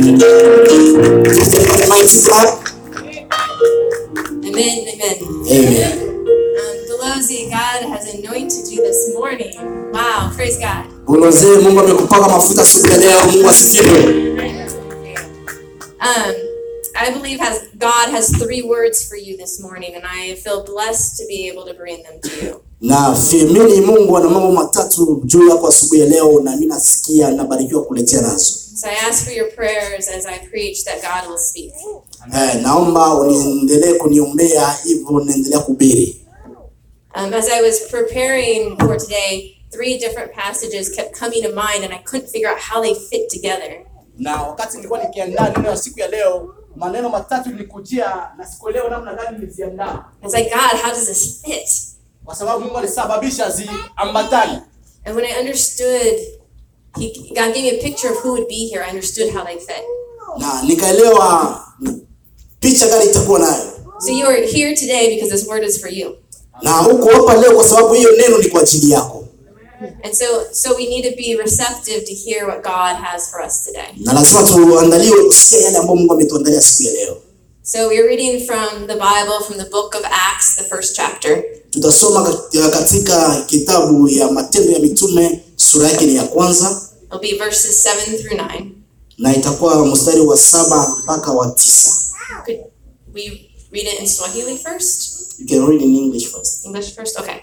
Give them a mighty clap. Amen. Amen. Amen. Um, Belozi, God has anointed you this morning. Wow. Praise God. Ulozee, Mungu amekupaka mafuta siku ya leo. Mungu asifiwe. Um, I believe has God has three words for you this morning, and I feel blessed to be able to bring them to you. Na fiamini Mungu ana mambo matatu juu yako asubuhi ya leo, na mimi nasikia nabarikiwa kuletea nazo. So I ask for your prayers as I preach that God will speak. Eh, naomba uniendelee kuniombea hivyo naendelea kuhubiri. Um, as I was preparing for today, three different passages kept coming to mind, and I couldn't figure out how they fit together. Na wakati nilikuwa nikiandaa neno ya siku ya leo, maneno matatu nilikujia na sikuelewa namna gani niliziandaa, I was like, God, how does this fit? kwa sababu Mungu alisababisha ziambatane. And when I understood, he, God gave me a picture of who would be here. I understood how they fit. na nikaelewa picha gani itakuwa nayo, So you are here today because this word is for you. na uko hapa leo kwa sababu hiyo neno ni kwa ajili yako, And so, so we need to be receptive to hear what God has for us today. na lazima tuandaliwe kusikia yale ambayo Mungu ametuandalia siku ya leo. So we're reading from the Bible, from the book of Acts, the first chapter. Tutasoma kat- katika kitabu ya Matendo ya Mitume sura yake ni ya kwanza It'll be verses seven through nine. na itakuwa mstari wa saba mpaka wa tisa. Could we read it in Swahili first? You can read in English first. English first? Okay.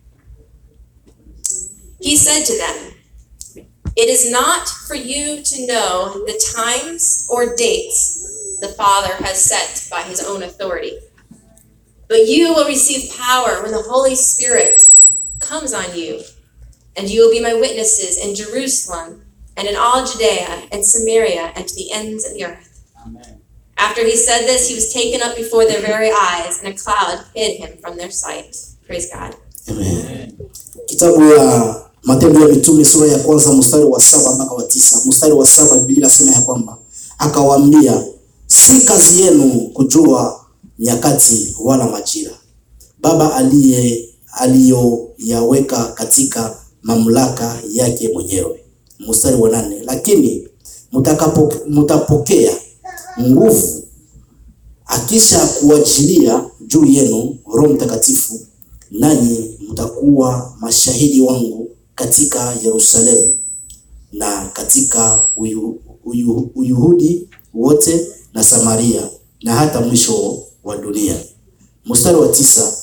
He said to them, It is not for you to know the times or dates the Father has set by his own authority. But you will receive power when the Holy Spirit comes on you, and you will be my witnesses in Jerusalem and in all Judea and Samaria and to the ends of the earth. Amen. After he said this, he was taken up before their very eyes, and a cloud hid him from their sight. Praise God. Amen. Kitabu ya Matendo ya Mitume sura ya kwanza mstari wa saba mpaka wa tisa. Mstari wa saba Biblia inasema ya kwamba akawaambia, si kazi yenu kujua nyakati wala majira Baba aliye aliyoyaweka katika mamlaka yake mwenyewe. Mstari wa nane, lakini mtakapo mtapokea nguvu akisha kuachilia juu yenu Roho Mtakatifu, nanyi mtakuwa mashahidi wangu katika Yerusalemu na katika uyu, uyu, Uyahudi wote na Samaria na hata mwisho wa dunia. Mstari wa tisa,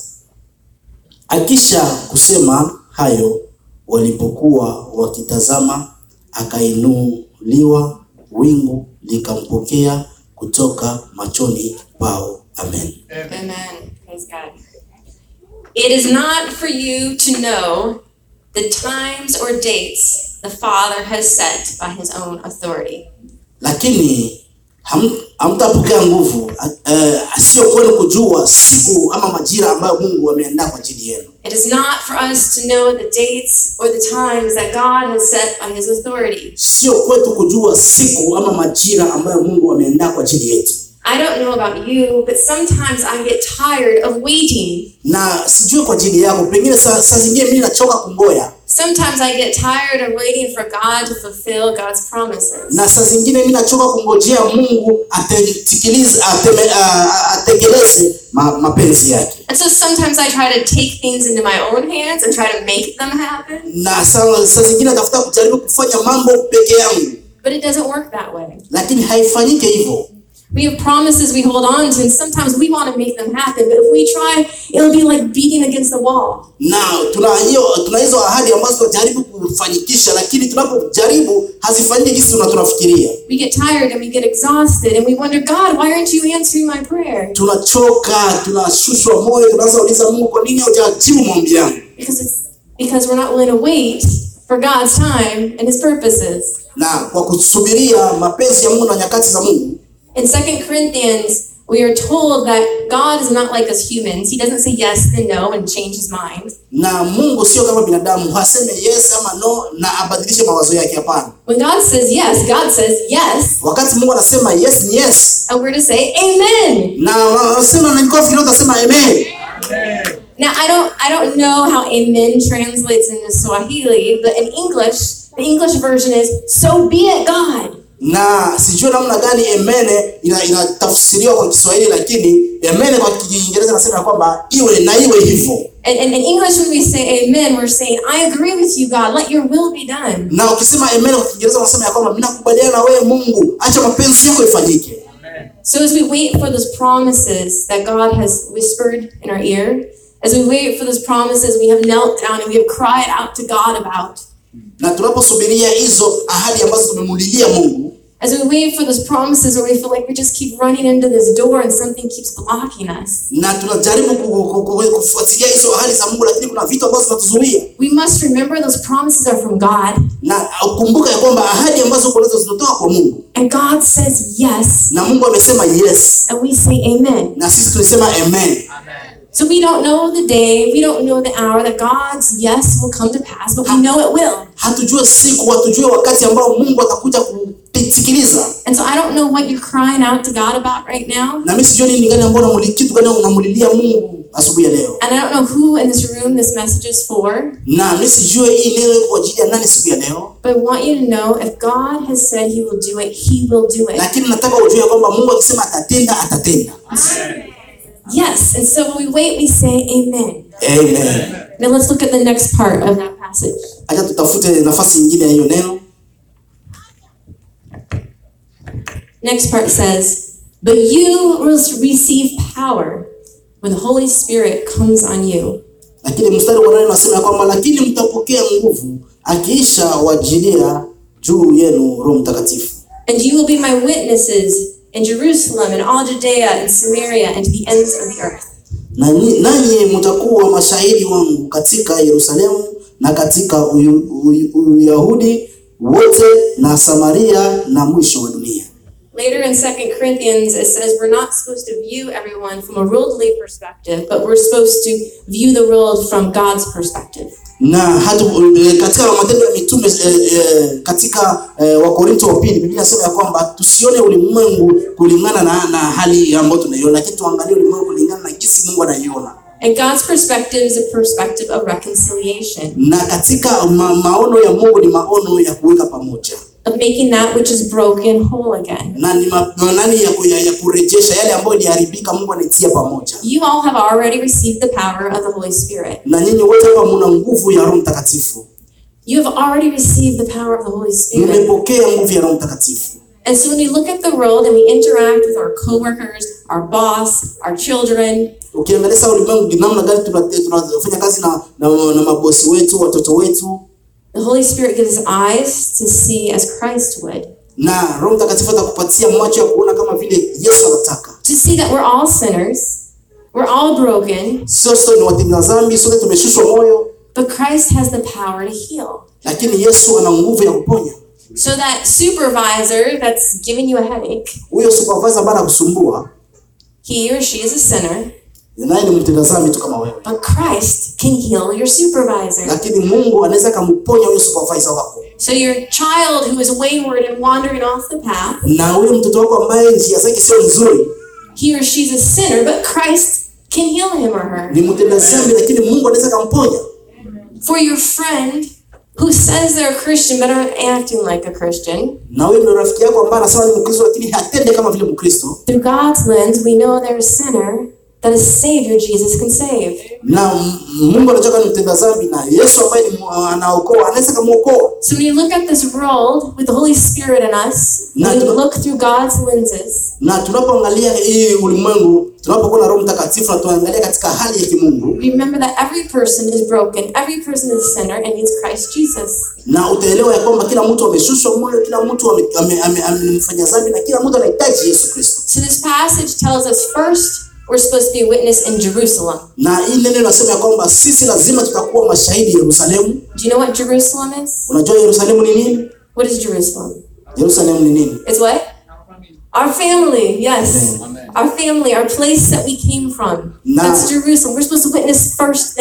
akisha kusema hayo, walipokuwa wakitazama, akainuliwa, wingu likampokea kutoka machoni pao. Amen. Amen. Praise God. It is not for you to know the times or dates the Father has set by his own authority. lakini ham- hamtapokea nguvu eh, sio kwenu kujua siku ama majira ambayo Mungu ameandaa kwa ajili yenu. It is not for us to know the dates or the times that God has set by his authority. Sio kwetu kujua siku ama majira ambayo Mungu ameandaa kwa ajili yetu. I don't know about you, but sometimes I get tired of waiting. Na sijui kwa ajili yako, pengine saa, saa zingine mimi nachoka kungoya, Sometimes I get tired of waiting for God to fulfill God's promises. na saa zingine mimi nachoka kungojea Mungu atekeleze ateme, a- a- atekeleze ma, mapenzi yake. And so sometimes I try to take things into my own hands and try to make them happen, Na saa, saa zingine natafuta kujaribu kufanya mambo peke yangu, but it doesn't work that way. lakini haifanyike hivyo. We have promises we hold on to, and sometimes we want to make them happen, but if we try, it'll be like beating against the wall. na tuna hiyo tuna hizo ahadi ambazo tunajaribu kufanikisha, lakini tunapojaribu hazifanyiki jinsi tuna- tunafikiria. We get tired and we get exhausted, and we wonder, God, why aren't you answering my prayer? Tunachoka, tunashushwa moyo, tunaanza kuuliza Mungu, kwa nini hujajibu maombi yangu? Because it's because we're not willing to wait for God's time and His purposes. Na kwa kusubiria mapenzi ya Mungu na nyakati za Mungu, In Second Corinthians, we are told that God is not like us humans. He doesn't say yes then no and change his mind. na Mungu sio kama binadamu, haseme yes ama no na abadilishe mawazo yake. Hapana, When God says yes, God says yes, wakati Mungu anasema yes ni yes, and we're to say amen. na unasema na niko fikiri utasema amen. Now I don't I don't know how amen translates into Swahili, but in English, the English version is so be it God. na sijui namna gani emene ina- inatafsiriwa kwa Kiswahili, lakini emene kwa Kiingereza nasema ya kwamba iwe na iwe hivyo, And, and in English, when we say amen, we're saying, I agree with you, God. Let your will be done. na ukisema emene kwa Kiingereza unasema ya kwamba mimi nakubaliana na wewe Mungu, acha mapenzi yako ifanyike. So as we wait for those promises that God has whispered in our ear, as we wait for those promises we have knelt down and we have cried out to God about, Na tunaposubiria hizo ahadi ambazo tumemulilia Mungu, as we wait for those promises where we feel like we just keep running into this door and something keeps blocking us, na tunajaribu ku- ku- ku- kufuatilia hizo ahadi za Mungu, lakini kuna vitu ambazo zinatuzuia, we must remember those promises are from God. na ukumbuka ya kwamba ahadi ambazo uko nazo zinatoka kwa Mungu, And God says yes, na Mungu amesema yes, and we say amen. na sisi tulisema amen. So we don't know the day, we don't know the hour that God's yes will come to pass, but we know it will. Hatujue siku, hatujue wakati ambao Mungu atakuja kusikiliza. And so I don't know what you're crying out to God about right now. Na mimi sijui nini gani ambao unamuli kitu gani unamulilia Mungu asubuhi ya leo, And I don't know who in this room this message is for, na mimi sijue hii neno iko kwa ajili ya nani siku ya leo, but I want you to know if God has said He will do it, He will do it. lakini nataka ujue kwamba Mungu akisema atatenda, atatenda. Yes. And so when we wait, we say Amen. Amen. Now let's look at the next part of that passage. Acha tutafute nafasi nyingine ya hiyo neno. Next part says, But you will receive power when the Holy Spirit comes on you. Lakini mstari wa nane unasema ya kwamba lakini mtapokea nguvu akiisha wajilia juu yenu Roho Mtakatifu, And you will be my witnesses in Jerusalem and all Judea and Samaria and to the ends of the earth. na ni- nanyi mtakuwa mashahidi wangu katika Yerusalemu na katika Uyu- Uyu- Uyahudi wote na Samaria na mwisho wa dunia. Later in 2 Corinthians, it says we're not supposed to view everyone from a worldly perspective, but we're supposed to view the world from God's perspective. na hata eh, katika matendo ya mitume eh, eh, katika eh, Wakorinto wa pili Biblia inasema ya kwamba tusione ulimwengu kulingana na, na hali ambayo tunaiona, lakini tuangalie ulimwengu kulingana na jinsi Mungu anaiona. And God's perspective is a perspective of reconciliation, Na katika ma, maono ya Mungu ni maono ya kuweka pamoja of making that which is broken whole again. na ni ma, nani ya, ku- ya, ya kurejesha yale ambayo iliharibika, Mungu anaitia pamoja. You all have already received the power of the Holy Spirit. Na nyinyi wote hapa mna nguvu ya Roho Mtakatifu, You have already received the power of the Holy Spirit. mmepokea nguvu ya Roho Mtakatifu. And so when we look at the world and we interact with our coworkers, our boss, our children, Ukiangalia sasa ulimwengu namna gani tuna- tunafanya kazi na, na, na mabosi wetu, watoto wetu the Holy Spirit gives us eyes to see as Christ would. na Roho Mtakatifu atakupatia macho ya kuona kama vile Yesu anataka. To see that we're all sinners, we're all broken, Sio sote ni watenda dhambi, sote tumeshushwa moyo, but Christ has the power to heal. lakini Yesu ana nguvu ya kuponya. So that supervisor that's giving you a headache, Huyo supervisor ambaye anakusumbua he or she is a sinner, naye ni mtenda dhambi tu kama wewe, but Christ can heal your supervisor. lakini Mungu anaweza kumponya huyo supervisor wako, So your child who is wayward and wandering off the path, na huyo mtoto wako ambaye njia zake sio nzuri, he or she's a sinner, but Christ can heal him or her. ni mtenda dhambi, lakini Mungu anaweza kumponya. For your friend who says they're a Christian but aren't acting like a Christian, Na huyo ndio rafiki yako ambaye anasema ni Mkristo, lakini hatende kama vile Mkristo. through God's lens, we know they're a sinner that a Savior Jesus can save. na M- Mungu anataka ni mtenda dhambi na Yesu ambaye ni mu- anaokoa anaweza kumuokoa. So when you look at this world with the Holy Spirit in us, when we look through God's lenses, Na tunapoangalia hii ulimwengu, tunapokuwa na Roho Mtakatifu na tuangalia katika hali ya kimungu, remember that every person is broken, every person is a sinner and needs Christ Jesus. na utaelewa ya kwamba kila mtu ameshushwa moyo, kila mtu ame- ame- ame- amemfanya dhambi na kila mtu anahitaji Yesu Kristo. So this passage tells us first we're supposed to be a witness in Jerusalem. Na hii neno inasema ya kwamba sisi lazima tutakuwa mashahidi Yerusalemu. Do you know what Jerusalem is? Unajua Yerusalemu ni nini? What is Jerusalem? Yerusalemu ni nini? It's what? Our family, yes. Our family, our place that we came from. Nah. That's Jerusalem. We're supposed to witness first there.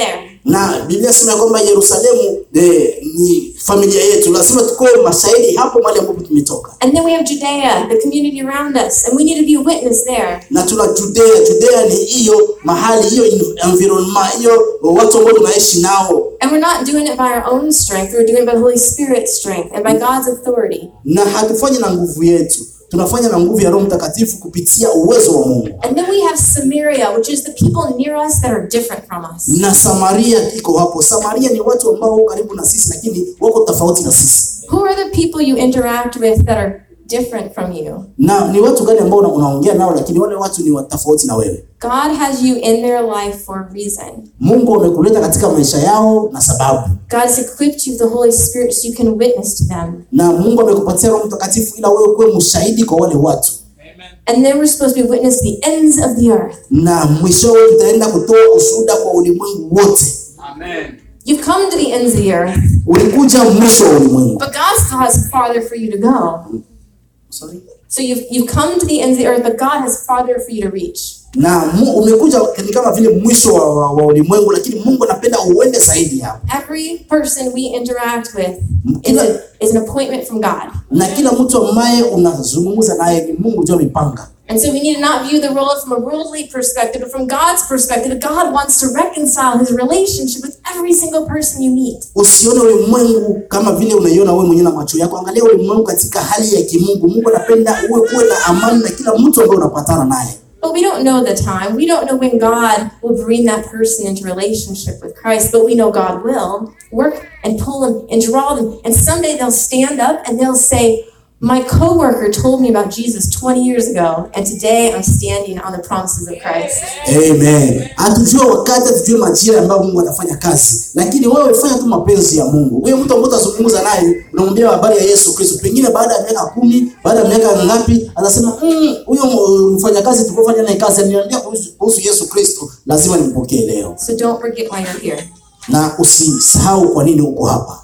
na Biblia inasema ya kwamba Yerusalemu eh, ni familia yetu, lazima tukoe mashahidi hapo mahali ambapo tumetoka, And then we have Judea, the community around us, and we need to be a witness there. na tuna Judea. Judea ni hiyo mahali, hiyo environment, hiyo watu ambao tunaishi nao, And we're not doing it by our own strength, we're doing it by the Holy Spirit's strength and by God's authority. na hatufanyi na nguvu yetu, tunafanya na nguvu ya Roho Mtakatifu kupitia uwezo wa Mungu. And then we have Samaria, which is the people near us that are different from us. Na Samaria iko hapo. Samaria ni watu ambao wako karibu na sisi, lakini wako tofauti na sisi. Who are the people you interact with that are different from you? Na ni watu gani ambao una- unaongea nao, lakini wale watu ni wa tofauti na wewe. God has you in their life for a reason. Mungu amekuleta katika maisha yao na sababu, God has equipped you with the Holy Spirit so you can witness to them. na Mungu amekupatia Roho Mtakatifu ila wewe kuwe mshahidi kwa wale watu, And then we're supposed to be witness to the ends of the earth. na mwishowe tutaenda kutoa ushuhuda kwa ulimwengu wote. Amen. You've come to the ends of the earth, Ulikuja mwisho wa ulimwengu. but God still has farther for you to go. Sorry. So you've, you've come to the ends of the earth, but God has farther for you to reach. na mu- umekuja ni kama vile mwisho wa, wa, wa ulimwengu, lakini Mungu anapenda uende zaidi hapo. Every person we interact with is, Kila, a, is an appointment from God. na kila mtu ambaye unazungumza naye ni Mungu ndio amepanga. And so we need to not view the world from a worldly perspective, but from God's perspective. God wants to reconcile his relationship with every single person you meet. Usione ulimwengu kama vile unaiona wewe mwenyewe na macho yako. Angalia ulimwengu katika hali ya kimungu. Mungu anapenda uwe kuwe na amani na kila mtu ambaye unapatana naye, But we don't know the time. We don't know when God will bring that person into relationship with Christ, but we know God will work and pull them and draw them. And someday they'll stand up and they'll say, My coworker told me about Jesus 20 years ago, and today I'm standing on the promises of Christ. amen. Hatujua wakati, hatujue majira ambayo Mungu atafanya kazi, lakini wewe fanya tu mapenzi ya Mungu. Wewe mtu ambaye utazungumza naye, unamwambia habari ya Yesu Kristo, pengine baada ya miaka kumi, baada ya miaka ngapi, atasema "Mm, huyo mm, mfanyakazi tulipofanya naye kazi aliniambia kuhusu kuhusu Yesu Kristo, lazima nimpokee leo. So don't forget why you're here. Na usisahau kwa nini uko hapa.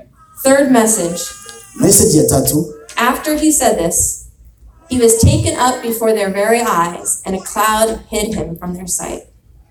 Third message Message ya tatu After he said this, he was taken up before their very eyes, and a cloud hid him from their sight.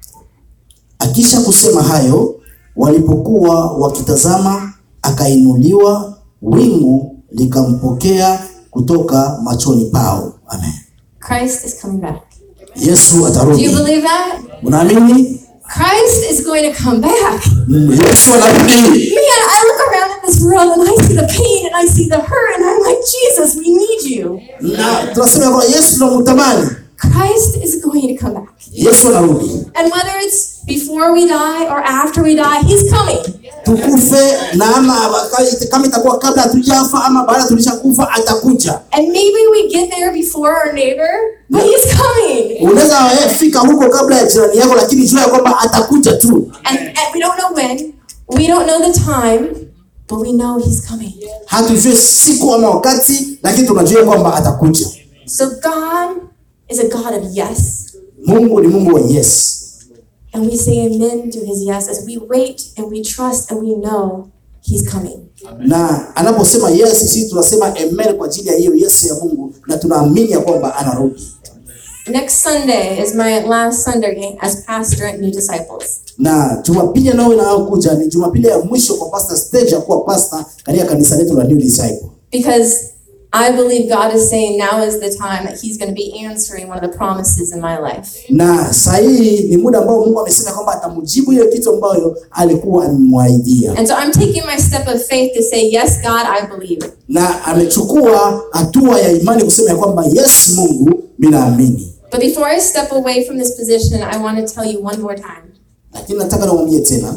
Akisha kusema hayo, walipokuwa wakitazama, akainuliwa, wingu likampokea kutoka machoni pao. Amen. Christ is coming back. Yesu Do you atarudi. believe that? Unaamini? Christ is going to come back. Mm, Yesu anarudi. Man, I look around at this world and I see the pain and I see the hurt, and I'm like, Jesus, we need you. Na tunasema ya kwamba Yesu tunamtamani. Christ is going to come back. Yesu anarudi. And whether it's before we die or after we die, he's coming. Tukufe na ama wakati- kama itakuwa kabla hatujafa ama baada tulishakufa atakuja. And maybe we get there before our neighbor, but he's coming. Unaweza eh, fika huko kabla ya jirani yako, lakini jua ya kwamba atakuja tu. And, and we don't know when, we don't know the time, but we know he's coming. Hatujue siku ama wakati, lakini tunajua kwamba atakuja. So God is a God of yes. Mungu ni Mungu wa yes, And we say amen to his yes as we wait and we trust and we know he's coming. na anaposema yes, sisi tunasema amen kwa ajili ya hiyo yes ya Mungu, na tunaamini ya kwamba anarudi. Next Sunday is my last Sunday as pastor at New Disciples. Na Jumapili nayo inayokuja ni Jumapili ya mwisho kwa pastor stage ya kuwa pastor katika kanisa letu la New Disciple, Because I believe God is saying now is the time that he's going to be answering one of the promises in my life. na saa hii ni muda ambao Mungu amesema kwamba atamjibu hiyo kitu ambayo alikuwa amemwahidia, And so I'm taking my step of faith to say, Yes, God, I believe. na amechukua hatua ya imani kusema ya kwamba yes, Mungu, mimi naamini. But before I step away from this position, I want to tell you one more time. Lakini nataka niwaambie tena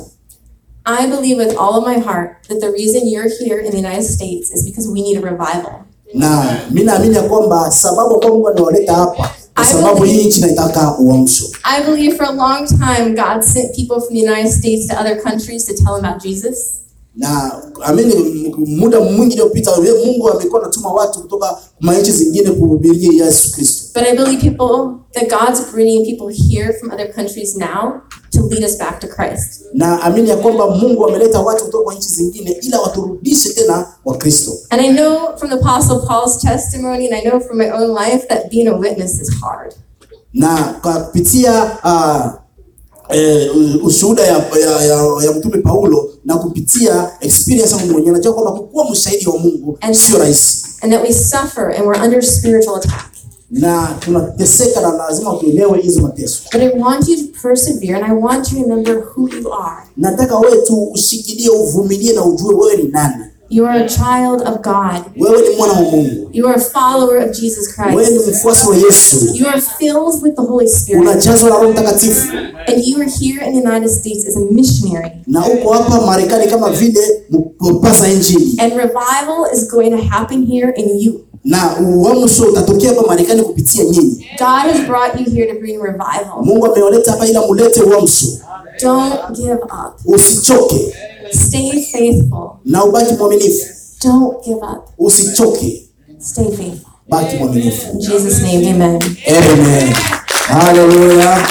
I believe with all of my heart that the reason you're here in the United States is because we need a revival. na mi naamini ya kwamba sababu ambayo Mungu amewaleta hapa kwa sababu hii nchi inaitaka uamsho, I believe for a long time God sent people from the United States to other countries to tell them about Jesus. na amini, m- muda mwingi uliopita Mungu amekuwa anatuma watu kutoka nchi zingine kuhubiria Yesu Kristo, But I believe people that God's bringing people here from other countries now to lead us back to Christ. na amini ya kwamba Mungu ameleta watu kutoka kwa nchi zingine ili waturudishe tena kwa Kristo. And I know from the Apostle Paul's testimony, and I know from my own life, that being a witness is hard. na kwa kupitia uh, eh, ushuhuda ya, ya, ya, ya mtume Paulo na kupitia experience yangu mwenyewe najua kwamba kukuwa mshahidi wa Mungu And- sio rahisi, and that we suffer and we're under spiritual attack. na tunateseka na lazima tuelewe hizo mateso. But I want you to persevere and I want you to remember who you are. Nataka wewe tu ushikilie, uvumilie na ujue wewe ni nani. You are a child of God. Wewe ni mwana wa Mungu, You are a follower of Jesus wewe ni Christ. mfuasi wa Yesu, You are filled with the Holy Spirit. unajazwa na Roho Mtakatifu And you are here in the United States as a missionary. na uko hapa Marekani kama vile mpasa injili, And revival is going to happen here in you. na uamsho utatokea hapa Marekani kupitia nyinyi. God has brought you here to bring revival. Mungu amewaleta hapa ili mulete uamsho. Don't give up. Usichoke Stay faithful. na ubaki mwaminifu, Don't give up. usichoke, Stay faithful. baki mwaminifu. In Jesus' name, amen. Amen. Hallelujah.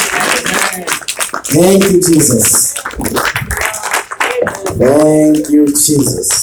Thank you, Jesus. Thank you, Jesus.